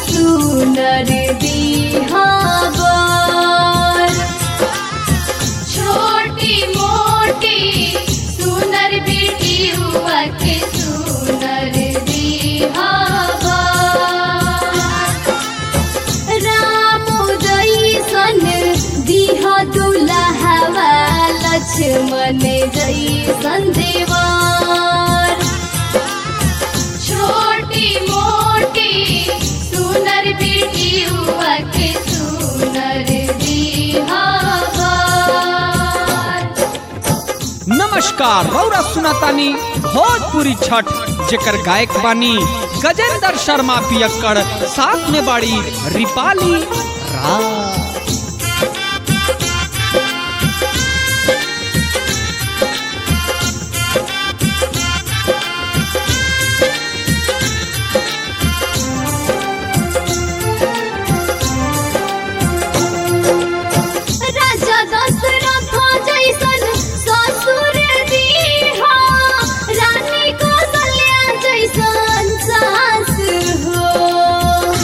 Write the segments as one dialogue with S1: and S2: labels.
S1: सुनर दिहावर छोटी मोटी सुनर बेटी हुआ के सुनर दिहावर राम जैसन दिह दुल्हवा लक्ष्मण जैसन देवर छोटी मोटी सुनर बेटी हुआ के सुनर दिहावर
S2: नमस्कार रौरा सुनातानी भोजपुरी छठ जेकर गायक बानी गजेंद्र शर्मा पियक्कड़ साथ में बाड़ी रिपाली राज
S1: राजा दशरथ जैसन ससुर दीहा रानी कौशल्या जैसन सास हो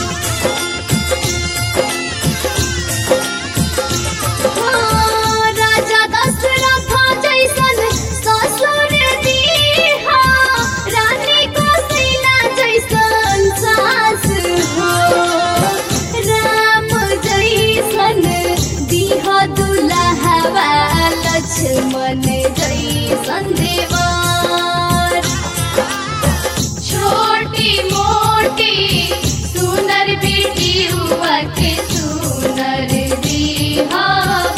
S1: हाँ, राजा दशरथ जैसन ससुर दीहा रानी कौशल्या जैसन सास हो राम जैसन दिह दुल्हवा लक्ष्मण जैसन देवर छोटी मोटी सुनर बेटी हुआ के सुनर दिहावर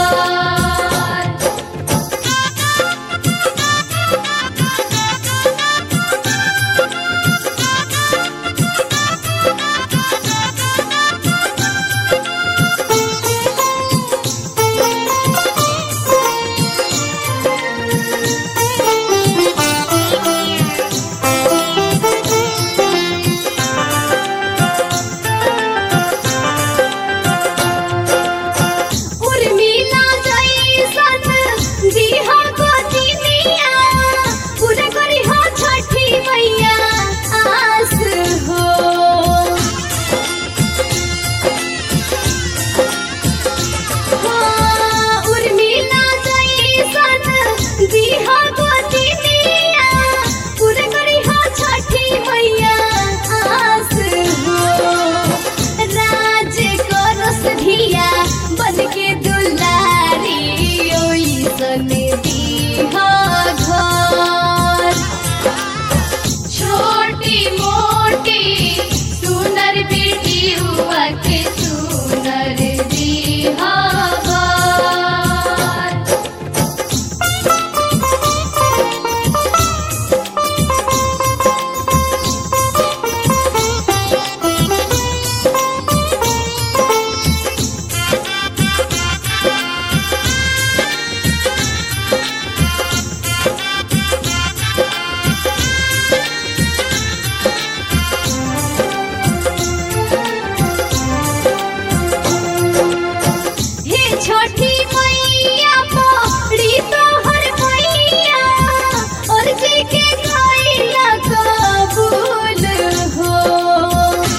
S1: उर्मिला जैसन दिहा गोदिनिया पूरा करी हो छठी मैया आस हो हाँ, उर्मिला जैसन दिहा गोदिनिया पूरा करी हो छठी मैया आस हो राज करस धिया बन के दुलारी ओइसन दीहा घर छोटी मोटी सुनर बेटी हुआ के सुनर दिहावर हे छोटी मैया पड़ी तोहर मैया और जी के गईला कबूल हो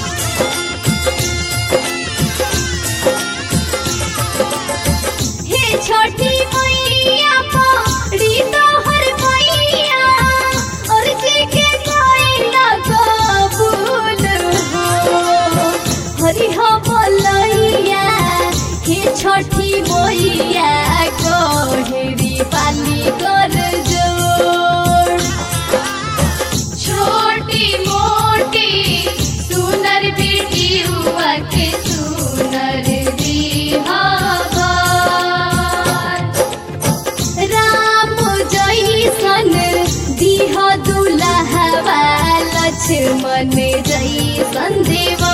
S1: हे छोटी मैया पड़ी तोहर मैया और जी के गईला कबूल हो हरि हो बोलैया हे छठी मैया कोहरी पाली कर जोड़ छोटी मोटी सुनर बेटी हुआ के सुनर दिहावर राम जैसन दिह दुल्हवा लक्ष्मण जैसन देवा